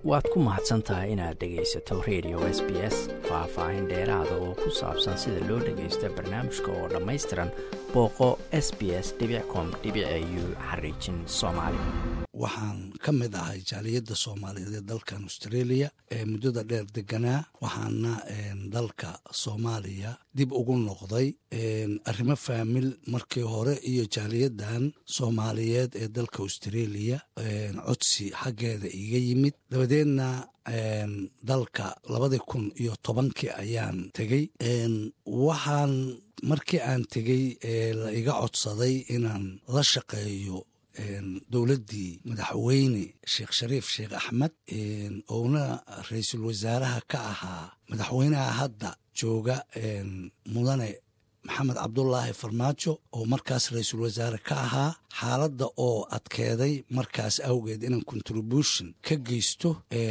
waad ku mahadsan tahay inaad dhegaysato radio s b s faah-faahin dheeraada oo ku saabsan sida loo dhagaysto barnaamijka oo dhammaystiran booqo s b s com u xariijin soomaali waxaan ka mid ahay jaaliyadda soomaaliyeed ee dalkan australia ee muddada dheer deganaa waxaana dalka soomaaliya dib ugu noqday arrimo faamil markii hore iyo jaaliyaddan soomaaliyeed ee dalka australia codsi xaggeeda iga yimid dabadeedna dalka labadii kun iyo tobankii ayaan tegey waxaan markii aan tegey la iga codsaday inaan la shaqeeyo dowladdii madaxweyne sheekh shariif sheekh axmed ouna ra-iisul wasaaraha ka ahaa madaxweynaha hadda jooga mudane maxamed cabdulaahi farmaajo oo markaas ra-iisul wasaare ka ahaa xaaladda oo adkeeday markaas awgeed inaan contribution ka geysto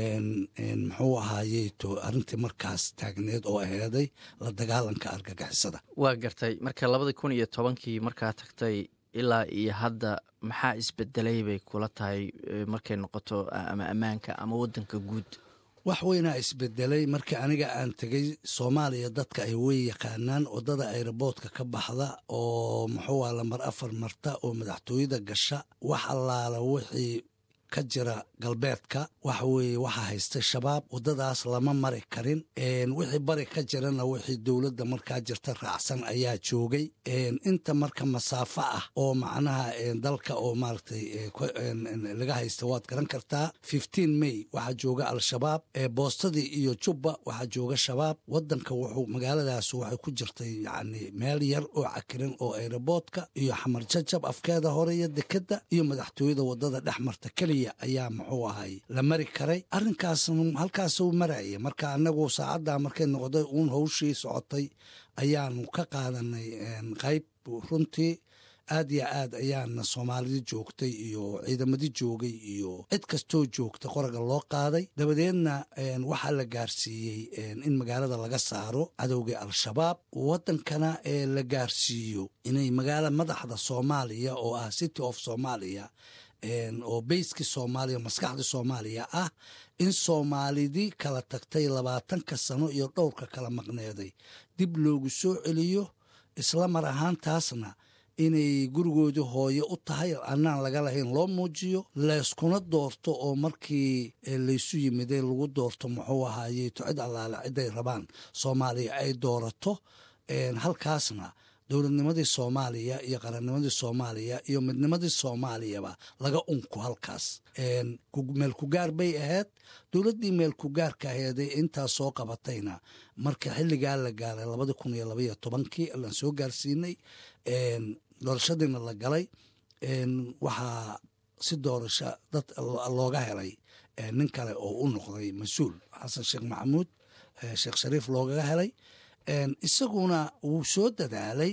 muxuu ahaayeto arrintii markaas taagneed oo aheeday la dagaalanka argagixisada waa gartay marka labadii kun iyo tobankii markaa tagtay ilaa iyo hadda maxaa isbedelay bay kula tahay markay noqoto ama ammaanka ama waddanka guud wax weynaa isbedelay markii aniga aan tegey soomaaliya dadka ay wey yaqaanaan waddada ayroboodka ka baxda oo muxuu ah lambar afar marta oo madaxtooyada gasha wax allaala wixii ka jira galbeedka waxa weeye waxaa haystay shabaab waddadaas lama mari karin wixii bari ka jirana wixii dowladda markaa jirta raacsan ayaa joogay inta marka masaafo ah oo macnaha dalka oo maaragtay laga haysta waad garan kartaa fifteen may waxaa jooga al-shabaab boostadii iyo jubba waxaa jooga shabaab waddanka wuxuu magaaladaas waxay ku jirtay yacni meel yar oo cakiran oo ayroboodka iyo xamar jajab afkeeda hore iyo dekedda iyo madaxtooyada waddada dhex marta keliya ayaa muxuu ahay la mari karay arrinkaas halkaasuu maraya marka anagu saacaddaa markay noqday uun hawshii socotay ayaanu ka qaadanay qayb runtii aad yo aad ayaana soomaalida joogtay iyo ciidamadii joogay iyo cid kastoo joogta qoraga loo qaaday dabadeedna waxaa la gaarsiiyey in magaalada laga saaro cadowgii al-shabaab waddankana ee la gaarsiiyo inay magaala madaxda soomaaliya oo ah city of soomaaliya oo bayskii soomaaliya maskaxdii soomaaliya ah in soomaalidii kala tagtay labaatanka sano iyo dhowrka kala maqneeday dib loogu soo celiyo isla mar ahaantaasna inay gurigoodii hooye u tahay annaan laga lahayn loo muujiyo layskuna doorto oo markii laysu yimiday lagu doorto muxuu ahaayeto cid allaale ciday rabaan soomaaliya ay doorato halkaasna dowladnimadii soomaaliya iyo qarannimadii soomaaliya iyo midnimadii soomaaliyaba laga unku halkaas meel kugaar bay ahayd dowladdii meel kugaarka aheeday intaas soo qabatayna marka xilligaa la gaaray labadi kun iyo labaiyo tobankii laan soo gaarsiinay doorashadiina la galay waxaa si doorasho dad looga helay nin kale oo u noqday mas-uul xasan sheekh maxamuud sheekh shariif loogaga helay isaguna wuu soo dadaalay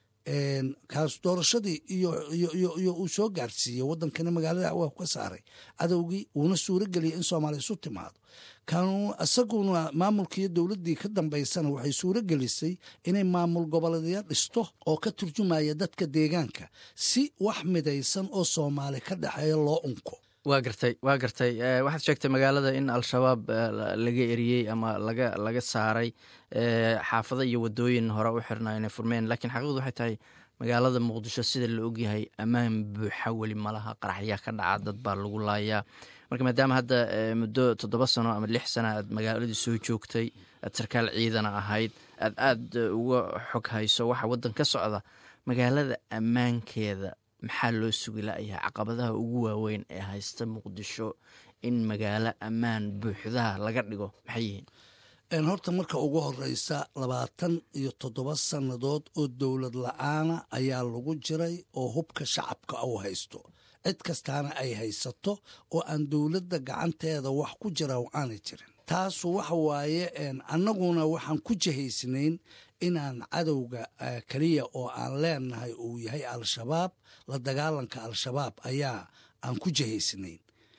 kaas doorashadii iyo uu soo gaarsiiyey waddankana magaalada waa ka saaray cadowgii wuuna suuro geliyay in soomaaliya isu timaado kanu isaguna maamulkiiyo dowladdii ka dambaysana waxay suuro gelisay inay maamul goboleedya dhisto oo ka turjumaya dadka deegaanka si wax midaysan oo soomaali ka dhexeeya loo unko waa gartay waa gartay waxaad sheegtay magaalada in al-shabaab laga eriyey ama laga laga saaray xaafado iyo wadooyin hore u xirna inay furmeen lakiin xaqiiqdu waxay tahay magaalada muqdisho sida la ogyahay ammaan buuxa weli malaha qaraxyaa ka dhaca dad baa lagu laayaa marka maadaama hadda muddo toddoba sano ama lix sana aad magaaladii soo joogtay aad sarkaal ciidana ahayd aad aada uga xog hayso waxa waddan ka socda magaalada ammaankeeda maxaa loo sugi la'yahay caqabadaha ugu waaweyn ee haysta muqdisho in magaalo ammaan buuxdaha laga dhigo maxay yihiin horta marka ugu horeysa labaatan iyo toddoba sannadood oo dowlad la-aana ayaa lagu jiray oo hubka shacabka u haysto cid kastaana ay haysato oo aan dowladda gacanteeda wax ku jira aanay jirin taasu waxa waaye annaguna waxaan ku jihaysnayn inaan cadowga keliya oo aan leenahay uu yahay al-shabaab la dagaalanka al-shabaab ayaa aan ku jihaysnayn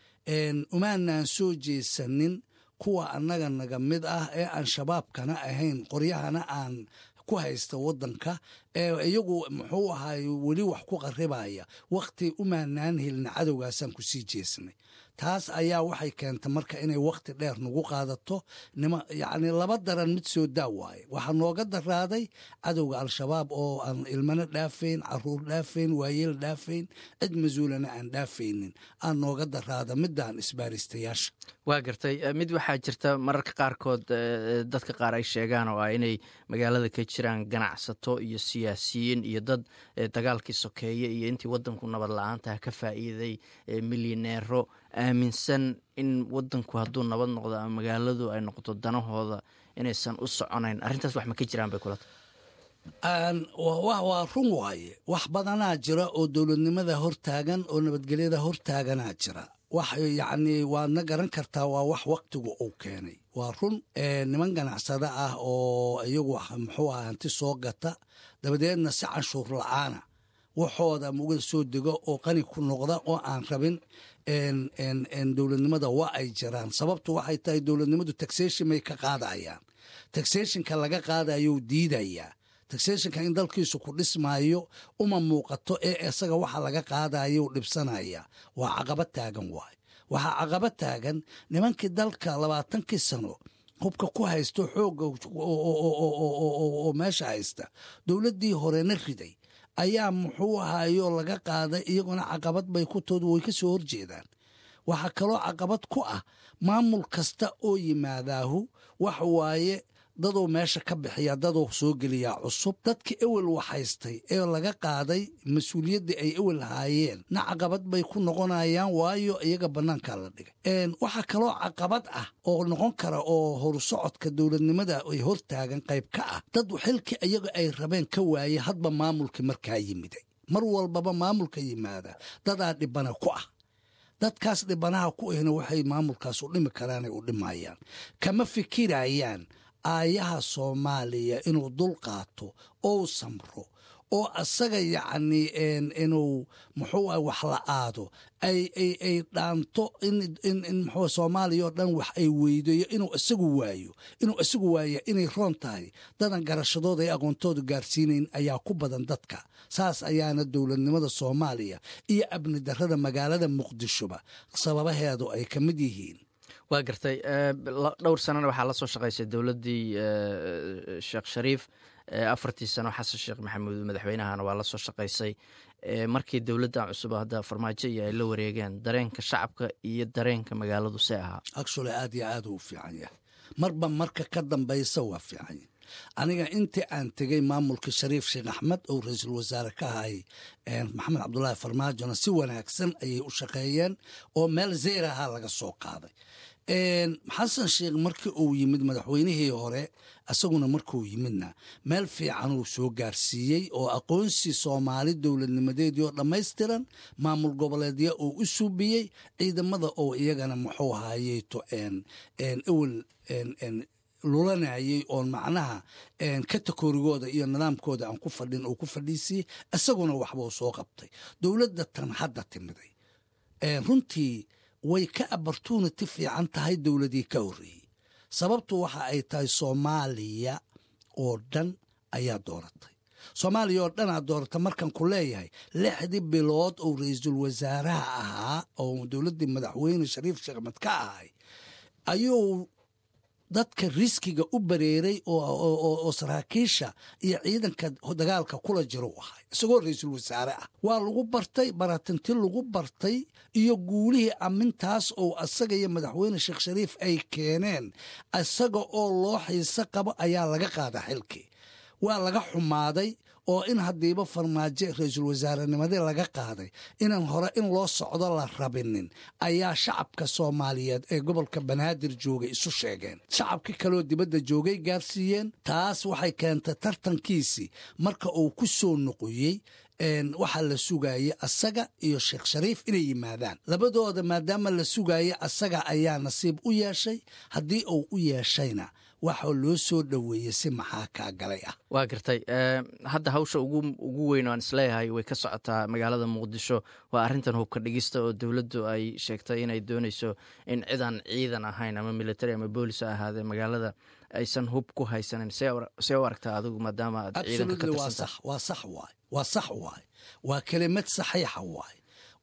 umaanaan soo jeesanin kuwa annaga naga mid ah ee aan shabaabkana ahayn qoryahana aan ku haysta waddanka ee iyagu muxuu ahaay weli wax ku qaribaya wakhti umaanaan helina cadowgaasaan ku sii jeesnay taas ayaa waxay keentay marka inay wakhti dheer nagu qaadato nima yacni laba daran mid soo daa waaye waxaa nooga daraaday cadowga al-shabaab oo aan ilmana dhaafayn caruur dhaafayn waayeel dhaafayn cid mas-uulana aan dhaafaynin aan nooga daraada midaan isbaaristayaasha waa gartay mid waxaa jirta mararka qaarkood dadka qaar ay sheegaan oo ah inay magaalada ka jiraan ganacsato iyo siyaasiyiin iyo dad dagaalkii sokeeye iyo intii wadanku nabad la-aantaha ka faa'iiday milyaneero aaminsan in wadanku hadduu nabad noqdo ama magaaladu ay noqoto danahooda inaysan u soconayn arrintaas wax ma ka jiraan bay kula waa run waaye wax badanaa jira oo dowladnimada hortaagan oo nabadgelyada hortaaganaa jira wax yacni waadna garan kartaa waa wax waktigu uu keenay waa run niman ganacsada ah oo iyagu muxuu ah hanti soo gata dabadeedna si canshuur la-aana waxooda muga soo dego oo qani ku noqda oo aan rabin dowladnimada waa ay jiraan sababtu waxay tahay dowladnimadu taxation may ka qaadayaan taxationka laga qaadayou diidayaa taxationka in dalkiisu ku dhismaayo uma muuqato ee isaga waxa laga qaadayou dhibsanaya waa caqabad taagan waayo waxaa caqabad taagan nimankii dalka labaatankii sano hubka ku haysto xoogga oo meesha haysta dowladdii horena riday ayaa muxuu ahaayo laga qaaday iyaguna caqabad bay ku tood way ka soo horjeedaan waxaa kaloo caqabad ku ah maamul kasta oo yimaadaahu wax waaye daduu meesha ka bixiya daduu soo geliyaa cusub dadka ewel waxhaystay ee laga qaaday mas-uuliyaddii ay ewel haayeen na caqabad bay ku noqonayaan waayo iyaga bannaankaa la dhigay waxaa kaloo caqabad ah oo noqon kara oo horusocodka dowladnimada ay hortaagan qayb ka ah dad xilkii iyaga ay rabeen ka waaye hadba maamulkii markaa yimiday mar walbaba maamulka yimaada dadaa dhibana ku ah dadkaas dhibanaha ku ahna waxay maamulkaas u dhimi karaanay u dhimayaan kama fikirayaan aayaha soomaaliya inuu dul qaato ou samro oo asaga yacni inuu muxuu ah wax la aado ay ay ay dhaanto in in in muxuu soomaaliya oo dhan wax ay weydayo inuu isagu waayo inuu isagu waaya inay roon tahay dadan garashadooda ay aqoontooda gaarsiinayn ayaa ku badan dadka saas ayaana dowladnimada soomaaliya iyo abni darrada magaalada muqdishoba sababaheedu ay ka mid yihiin waa gartay dhowr sanana waxaa la soo shaqaysay dowladdii sheekh shariif afartii sano xasan sheekh maxamuud madaxweynahana waa la soo shaqaysay markii dowladdan cusub hadda farmaajo iyo ay la wareegeen dareenka shacabka iyo dareenka magaaladu see ahaa actually aad iyo aad uu fiican yahay marba marka ka dambaysa waa fiican yahay aniga intii aan tegey maamulka shariif sheekh axmed oo ra-iisul wasaare ka ahay maxamed cabdulaahi farmaajona si wanaagsan ayay u shaqeeyeen oo meel zeyraha laga soo qaaday xasan sheekh markii uu yimid madaxweynihii hore isaguna markuu yimidna meel fiican uu soo gaarsiiyey oo aqoonsi soomaali dowladnimadeedii oo dhammaystiran maamul goboleedya uu u suubiyey ciidamada oo iyagana muxuu haayeyto ewel lulanayay oon macnaha katakorigooda iyo nidaamkooda aan ku fadhin uu ku fadhiisiiyey isaguna waxbuu soo qabtay dowladda tan hadda timiday runtii way ka opportunity fiican tahay dowladii ka horreeyey sababtu waxa ay tahay soomaaliya oo dhan ayaa dooratay soomaaliya oo dhanaa doorata markan ku leeyahay lixdii bilood oo ra-iisul wasaaraha ahaa oo dowladdii madaxweyne shariif sheekh axmed ka ahay ayuu dadka riskiga u bareeray oo saraakiisha iyo ciidanka dagaalka kula jiro u ahay isagoo ra-iisul wasaare ah waa lagu bartay baratinti lagu bartay iyo guulihii amintaas oo asaga iyo madaxweyne sheekh shariif ay keeneen isaga oo loo xiise qabo ayaa laga qaada xilkii waa laga xumaaday oo in haddiiba farmaajo ra-iisul wasaarenimadii laga qaaday inaan hore in loo socdo la rabinin ayaa shacabka soomaaliyeed ee gobolka banaadir joogay isu sheegeen shacabkii kaleoo dibadda joogay gaarsiiyeen taas waxay keentay tartankiisii marka uu ku soo noqoyey waxaa la sugayay asaga iyo sheekh shariif inay yimaadaan labadooda maadaama la sugaya asaga ayaa nasiib u yeeshay haddii uu u yeeshayna waxaa loo soo dhoweeyey si maxaa kaa galay ah waa gartay hadda hawsha ugu weyn aan isleeyahay way ka socotaa magaalada muqdisho waa arrintan hubka dhigista oo dowladdu ay sheegtay inay dooneyso in cidaan ciidan ahayn ama military ama boolis ha ahaadee magaalada aysan hub ku haysanin see u aragtaa adigu maadaama aad ciidanka ka waa sax waay waa sax waay waa kelimad saxiixa waay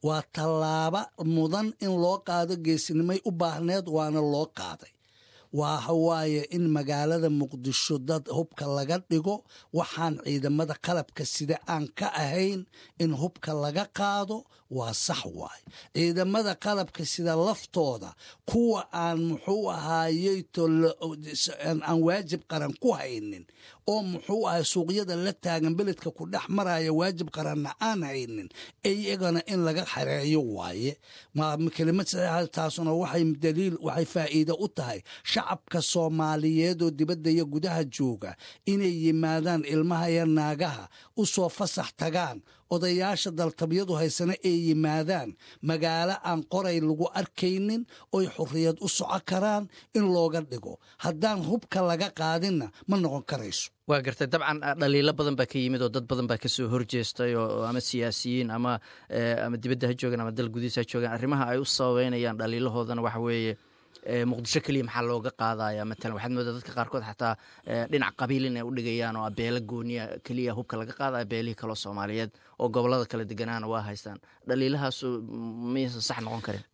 waa tallaabo mudan in loo qaado geesinimay u baahneed waana loo qaaday waxa waaye in magaalada muqdisho dad hubka laga dhigo waxaan ciidamada qalabka sida aan ka ahayn in hubka laga qaado waa sax waaye ciidamada qalabka sida laftooda kuwa aan muxuu ahaayey aan waajib qaran ku haynin oo muxuu ahay suuqyada la taagan beledka ku dhex maraya waajib qaranna aan haynin iyagana in laga xareeyo waaye kelimad taasuna waxay daliil waxay faa'iido u tahay shacabka soomaaliyeed oo dibadda iyo gudaha jooga inay yimaadaan ilmaha iyo naagaha u soo fasax tagaan odayaasha daltabyadu haysana ay yimaadaan magaalo aan qoray lagu arkaynin oy xurriyad u soco karaan in looga dhigo haddaan hubka laga qaadinna ma noqon karayso waa gartay dabcan dhaliilo badan baa ka yimid oo dad badan baa kasoo horjeestay oo ama siyaasiyiin ama ama dibadda ha joogaan ama dal gudihiis ha joogaan arrimaha ay u sababeynayaan dhaliilahoodana waxa weeye muqdisho keliya maxaa looga qaadaya matalan waxaad moodaa dadka qaarkood xataa dhinac qabiil inay u dhigayaan oo abeelo gooniya keliya hubka laga qaadaya beelihii kaloo soomaaliyeed oo gobolada kala deganaana waa haystaan dhaliilahaasu miyaysan sax noqon karin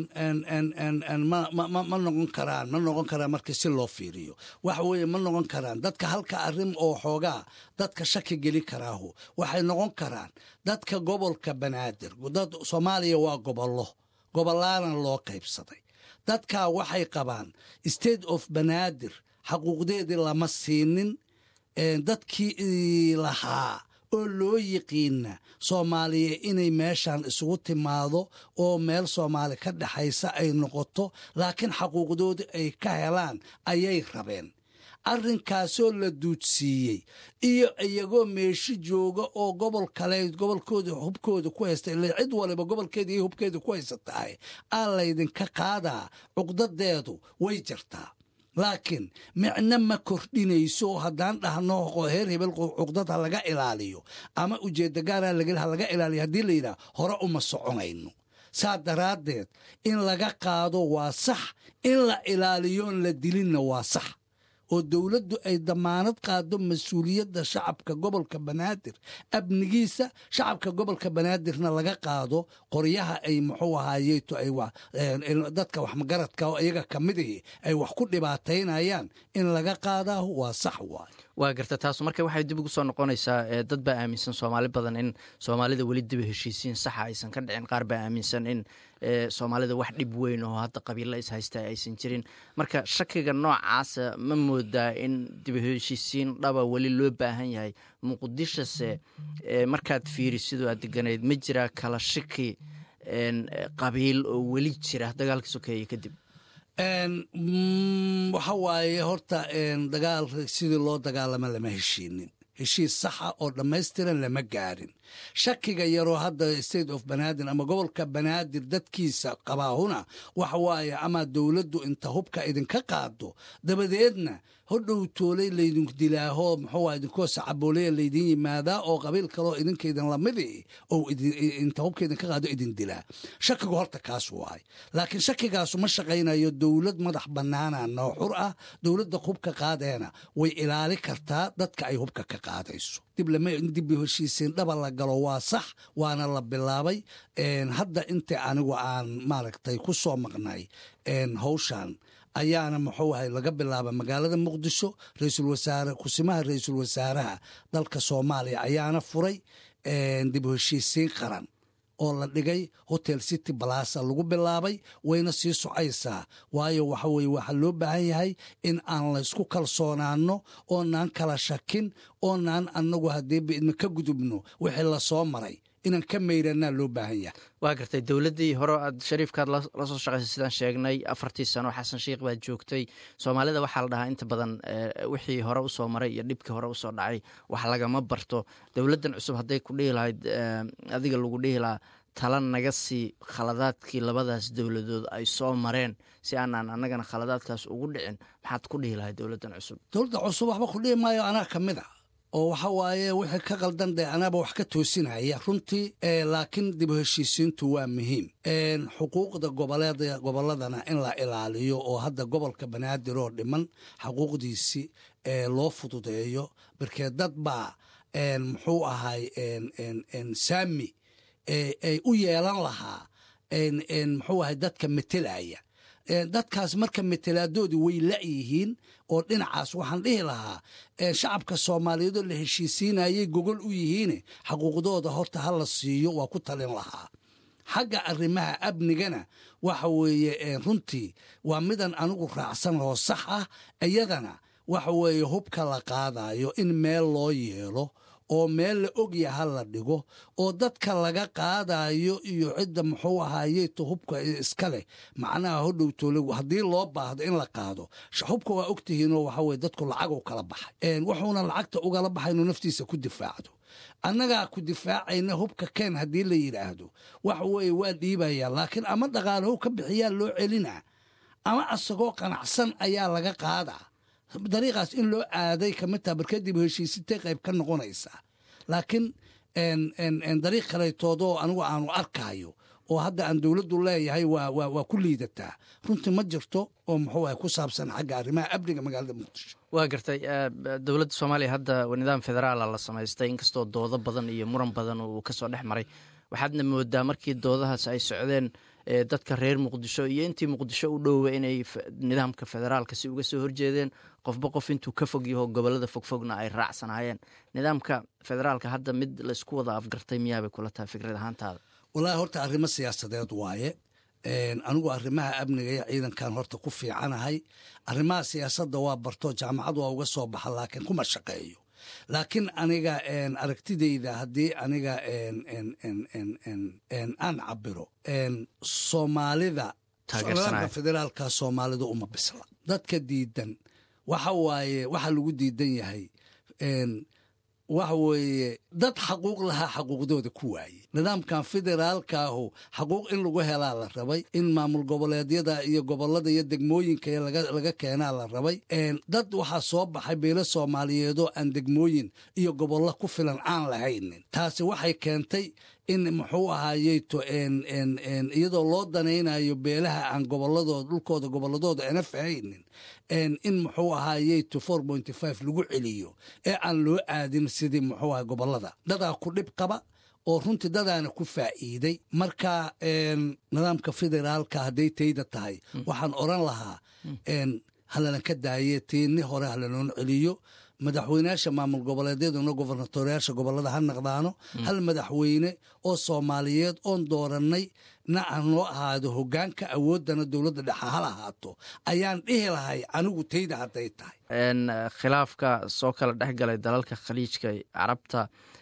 ma noqon karaan ma noqon karaan markii si loo fiiriyo waxa weeye ma noqon karaan dadka halka arrin oo xoogaa dadka shaki geli karaahu waxay noqon karaan dadka gobolka banaadir dad soomaaliya waa gobollo gobolaana loo qaybsaday dadkaa waxay qabaan state of banaadir xaquuqdeedii lama siinin dadkii lahaa oo loo yiqiina soomaaliya inay meeshan isugu timaado oo meel soomaali ka dhexaysa ay noqoto laakiin xaquuqdoodii ay ka helaan ayay rabeen arrinkaasoo la duudsiiyey iyo iyagoo meeshi jooga oo gobol kale gobolkooda hubkooda ku haysta ila cid waliba gobolkeeda iyo hubkeeda ku haysatahay aa laydinka qaadaa cuqdadeedu way jirtaa laakiin micno ma kordhinayso haddaan dhahno heer hebel cuqdad ha laga ilaaliyo ama ujeedda gaara ha laga ilaaliyo haddii la yidhaha hore uma soconayno saa daraaddeed in laga qaado waa sax in la ilaaliyoon la dilinna waa sax oo dowladdu ay damaanad qaado mas-uuliyadda shacabka gobolka banaadir amnigiisa shacabka gobolka banaadirna laga qaado qoryaha ay muxuu ahaayeeto ay dadka waxmagaradka oo iyaga ka midihi ay wax ku dhibaataynayaan in laga qaadaahu waa sax waay waa garta taasu marka waxay dib ugu soo noqonaysaa dad baa aaminsan soomaali badan in soomaalida weli diba heshiisiin saxa aysan ka dhicin qaar baa aaminsan in soomaalida wax dhib weyn oo hadda qabiilla is haysta aysan jirin marka shakiga noocaasa ma moodaa in diba heshiisiin dhaba weli loo baahan yahay muqdishose markaad fiiri sidoo aad deganayd ma jiraa kala shaki qabiil oo weli jira dagaalka sokeeye kadib waxa waaye horta dagaal sidii loo dagaalama lama heshiinin heshiis saxa oo dhammaystiran lama gaarin shakiga yaroo hadda state of banaadir ama gobolka banaadir dadkiisa qabaahuna waxa waaye ama dowladdu inta hubka idinka qaado dabadeedna hodhow toolay laydin dilaaho muxuu idinkoo sacaboolaya laydin yimaadaa oo qabiil kaloo idinkaydin lamidi oo inta hubka idinka qaado idin dilaa shakigu horta kaas waay laakiin shakigaasu ma shaqaynayo dowlad madax bannaana noo xur ah dowladda hubka qaadeena way ilaali kartaa dadka ay hubka ka qaadayso dib heshiisiin dhaba la galo waa sax waana la bilaabay hadda inta anigu aan maaragtay ku soo maqnay hawshan ayaana muxuu ahay laga bilaaba magaalada muqdisho raiisul wasaare kusimaha ra-iisul wasaaraha dalka soomaaliya ayaana furay dib heshiisiin qaran oo la dhigay hotel city balasa lagu bilaabay wayna sii socaysaa waayo waxa weye waxaa loo baahan yahay in aan laysku kalsoonaano oonaan kala shakin oonaan anagu haddii idma ka gudubno wixii lasoo maray inaan ka mayranaa loo baahan yahay waa gartay dowladdii hore aad shariifkaad la soo shaqaysay sidaan sheegnay afartii sano xasan sheikh baad joogtay soomaalida waxaa la dhahaa inta badan wixii hore usoo maray iyo dhibkii hore usoo dhacay wax lagama barto dowladdan cusub hadday ku dhihi lahayd adiga lagu dhihi lahaa tala naga sii khaladaadkii labadaas dowladood ay soo mareen si aanaan annagana khaladaadkaas ugu dhicin maxaad ku dhihi lahayd dowladdan cusub dowladda cusub waxba ku dhihi maayo anaa ka mid a oo waxa waaye wixii ka qaldan dee anaaba wax ka toosinaya runtii laakiin dib u heshiisiintu waa muhiim xuquuqda gobolladana in la ilaaliyo oo hadda gobolka banaadir oo dhiman xaquuqdiisii loo fududeeyo markee dad baa muxuu ahay saami ay u yeelan lahaa muxuu ahay dadka metelaya dadkaas marka metelaadooda way la'yihiin oo dhinacaas waxaan dhihi lahaa shacabka soomaaliyeedoo la heshiisiinayay gogol u yihiine xaquuqdooda horta ha la siiyo waa ku talin lahaa xagga arrimaha amnigana waxa weeye runtii waa midan anigu raacsan oo sax ah iyadana waxa weeye hubka la qaadayo in meel loo yeelo oo meel la ogyaha la dhigo oo dadka laga qaadayo iyo cidda muxuu ahaayeeto hubka iska leh macnaha hodhowtoole haddii loo baahdo in la qaado hubka waa ogtihiinoo waxa weye dadku lacag u kala baxay wuxuuna lacagta ugala baxay inuu naftiisa ku difaacdo annagaa ku difaacayna hubka keen haddii la yidhaahdo waxa weeye waa dhiibaya laakiin ama dhaqaalahow ka bixiyaa loo celinaa ama asagoo qanacsan ayaa laga qaadaa dariiqaas in loo aaday kamid taha barkadib heshiisintay qayb ka noqonaysaa laakiin dariiq kalaytoodoo anigu aanu arkaayo oo hadda aan dowladdu leeyahay waa ku liidataa runtii ma jirto oo muxuu ah ku saabsan xagga arrimaha amniga magaalada muqdisho waa gartay dowladda soomaaliya hadda nidaam federaala la samaystay inkastoo doodo badan iyo muran badan uu kasoo dhex maray waxaadna moodaa markii doodahaas ay socdeen dadka reer muqdisho iyo intii muqdisho u dhowa inay nidaamka federaalka si uga soo horjeedeen qofba qof intuu ka fog yaho gobolada fogfogna ay raacsanaayeen nidaamka federaalka hadda mid laisku wada afgartay miyaabay kula tahay fikrad ahaantaada wallaahi horta arrimo siyaasadeed waaye anigu arrimaha amniga iyo ciidankan horta ku fiicanahay arrimaha siyaasadda waa barto jaamacad waa uga soo baxa laakiin kuma shaqeeyo laakiin aniga aragtidayda haddii aniga aan cabiro soomaalida nidaamka federaalka soomaalida uma bisla dadka diidan waxa waaye waxa lagu diidan yahay waxa weeye dad xaquuq lahaa xaquuqdooda ku waaye nidaamkan federaalkaahu xaquuq in lagu helaa la rabay in maamul goboleedyada iyo gobolada iyo degmooyinka laga keenaa la rabay dad waxaa soo baxay beelo soomaaliyeedoo aan degmooyin iyo gobollo ku filan aan lahaynin taasi waxay keentay in muxuu ahaayeyto iyadoo loo danaynayo beelaha aan goboladooda dhulkooda gobolladooda ana fahaynin in muxuu ahaayeyto four pointy five lagu celiyo ee aan loo aadin sidii muxuu aha gobolada dadaa ku dhib qaba oo runtii dadaana ku faa'iiday marka nidaamka federaalka hadday tayda tahay waxaan oran lahaa halalan ka daaye tiini hore halanoon celiyo madaxweyneyaasha maamul goboleedyaduna gobernatoriyaasha gobolada ha naqdaano hal madaxweyne oo soomaaliyeed oon doorannay na aan noo ahaado hogaanka awooddana dowladda dhexa hal ahaato ayaan dhihi lahay anigu tayda hadday tahay khilaafka soo kala dhex galay dalalka khaliijka carabta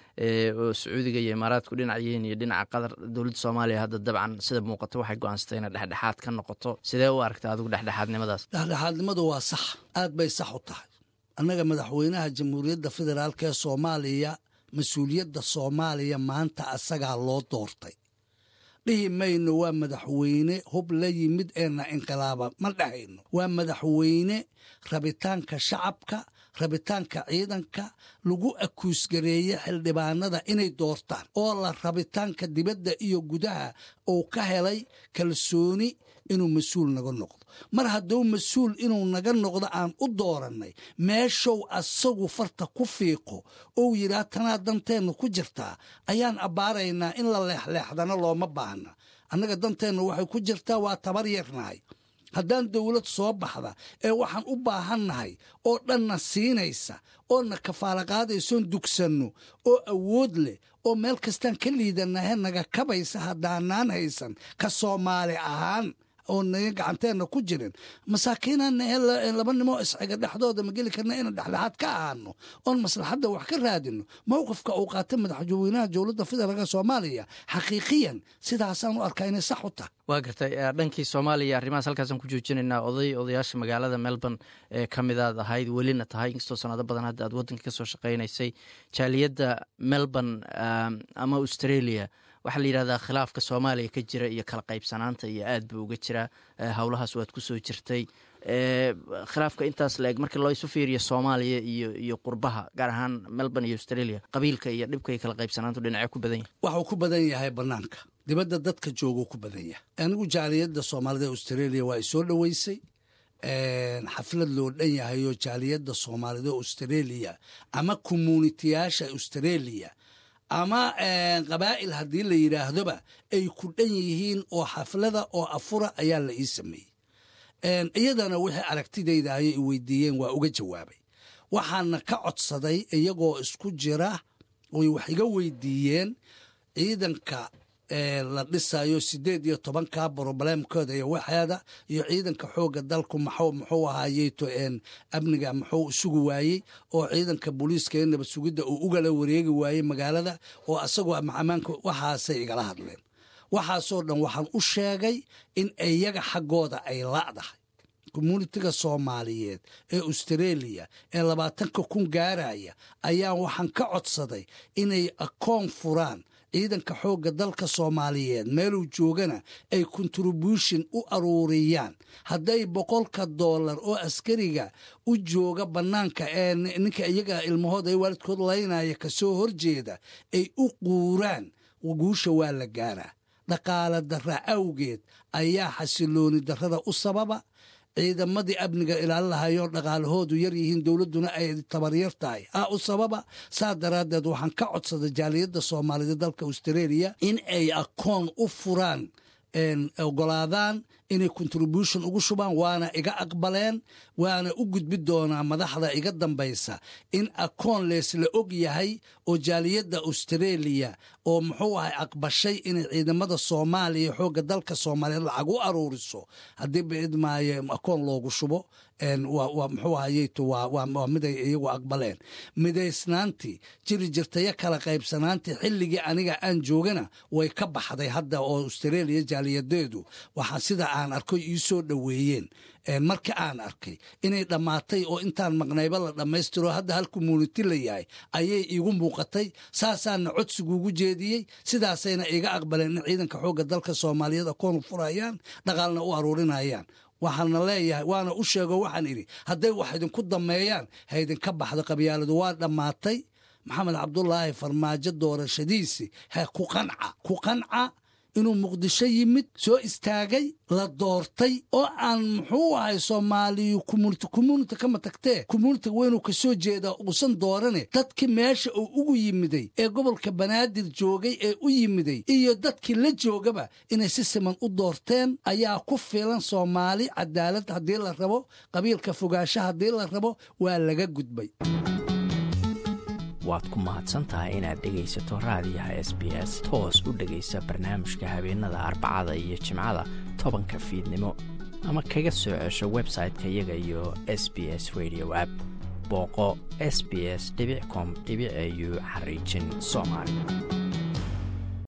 oo sacuudiga iyo imaaraadku dhinacayihiin iyo dhinaca qatar dowladda soomaaliya hadda dabcan sida muuqato waxay go-aansatay inay dhexdhexaad ka noqoto sidee u aragta adigu dhexdhexaadnimadaas dhexdhexaadnimadu waa sax aad bay sax u tahay annaga madaxweynaha jamhuuriyadda federaalk ee soomaaliya mas-uuliyadda soomaaliya maanta asagaa loo doortay dhihi mayno waa madaxweyne hub la yimid eena inqilaaba ma dhahayno waa madaxweyne rabitaanka shacabka rabitaanka ciidanka lagu akuusgareeye xildhibaanada inay doortaan oo la rabitaanka dibadda iyo gudaha uu ka helay kalsooni inuu mas-uul naga noqdo mar hadduu mas-uul inuu naga noqdo aan u doorannay meeshow asagu farta ku fiiqo ou yidhaah tanaa danteenna ku jirtaa ayaan abbaaraynaa in la leexleexdana looma baahna annaga danteenna waxay ku jirtaa waa tabar yarnahay haddaan dowlad soo baxda ee waxaan u baahannahay oo dhanna siinaysa oo na kafaala qaadaysoon dugsanno oo awood leh oo meel kastaan ka liidanahe naga kabaysa haddaanaan haysan ka soomaali ahaan oo naga gacanteenna ku jirin masaakiinana ee laba nimoo isxiga dhexdooda ma geli karna inaan dhexdhexaad ka ahaano oon maslaxadda wax ka raadino mowqifka uu qaata madaxweynaha dowladda federaalk soomaaliya xaqiiqiyan sidaasaan u arkaa inay sax u tahay waa gartay dhankii soomaaliya arrimahaas halkaasaan ku joojinaynaa oday odayaasha magaalada melbourne ee ka midaad ahayd welina tahay inkastoo sanado badan hadda aad waddanka ka soo shaqaynaysay jaaliyadda melbourne ama australia waxaa la yidhahdaa khilaafka soomaaliya ka jira iyo kala qaybsanaanta iyo aad buu uga jiraa howlahaas waad ku soo jirtay khilaafka intaas la eg marka loo isu fiiriyo soomaaliya iyo iyo qurbaha gaar ahaan melbourne iyo australia qabiilka iyo dhibka iyo kala qaybsanaantu dhinacee ku badan yahay waxuu ku badan yahay bannaanka dibadda dadka jooguu ku badan yahay anigu jaaliyadda soomaalida australia waa isoo dhoweysay xaflad loo dhan yahay oo jaaliyadda soomaalida australia ama communitiyaasha australia ama qabaa'il haddii la yidhaahdoba ay ku dhan yihiin oo xaflada oo afura ayaa la ii sameeyey iyadana wixii aragtidayda ayay i weydiiyeen waa uga jawaabay waxaana ka codsaday iyagoo isku jira oy wax iga weydiiyeen ciidanka la dhisayo sideed iyo tobanka broblemkooda iyo waxeeda iyo ciidanka xooga dalku maxuu muxuu ahaayeyto amniga muxuu isugu waayey oo ciidanka booliiska ee nabad sugidda uu ugala wareegi waayey magaalada oo asagoo ammaanka waxaasay igala hadleen waxaasoo dhan waxaan u sheegay in iyaga xaggooda ay la'dahay communitiga soomaaliyeed ee australia ee labaatanka kun gaaraya ayaa waxaan ka codsaday inay akoon furaan ciidanka xoogga dalka soomaaliyeed meeluu joogana ay contribution u aruuriyaan hadday boqolka doolar oo askariga u jooga bannaanka ee ninka iyaga ilmahooda ee waalidkood laynaya kasoo horjeeda ay u quuraan guusha waa la gaaraa dhaqaale darra awgeed ayaa xasilooni darrada u sababa ciidamadii amniga ilaalinahayo dhaqaalahoodu yar yihiin dowladduna ay tabaryar tahay ah u sababa saa daraaddeed waxaan ka codsaday jaaliyadda soomaaliyeed dalka australia in ay akoon u furaan ogolaadaan inay contribution ugu shubaan waana iga aqbaleen waana u gudbi doonaa madaxda iga dambaysa in akoon leesla og yahay oo jaaliyadda australia oo muxuu ahay aqbashay inay ciidamada soomaaliya xoogga dalka soomaaliyeed lacag u aruuriso haddii baidmaayo akoon loogu shubo muxuu ahayeyto waa miday iyagu aqbaleen midaysnaantii jiri jirtayo kala qaybsanaantii xilligii aniga aan joogana way ka baxday hadda oo australia jaaliyadeedu waxaa sida aan arkoy ii soo dhoweeyeen marka aan arkay inay dhammaatay oo intaan maqnayba la dhammaystiro hadda hal community la yahay ayay iigu muuqatay saasaana codsigaugu jeediyey sidaasayna iga aqbaleen in ciidanka xoogga dalka soomaaliyeed akoonu furayaan dhaqaalna u aruurinayaan waxaana leeyahay waana u sheego waxaan idhi hadday wax idinku dameeyaan ha idinka baxdo qabyaaladu waa dhammaatay maxamed cabdulaahi farmaajo doorashadiisi ha ku qanca ku qanca inuu muqdisho yimid soo istaagay la doortay oo aan muxuu ahay soomaaliyu community community kama tagtee communitiga weynuu ka soo jeedaa uusan doorane dadkii meesha uu ugu yimiday ee gobolka banaadir joogay ee u yimiday iyo dadkii la joogaba inay si siman u doorteen ayaa ku filan soomaali cadaalad haddii la rabo qabiilka fogaansha haddii la rabo waa laga gudbay waad ku mahadsantahay inaad dhegaysato raadiyaha s b s toos u dhegaysa barnaamijka habeenada arbacada iyo jimcada tobanka fiidnimo ama kaga soo cesho website-ka iyaga iyo s b s radio app booqo s b s com au xariijin soomaali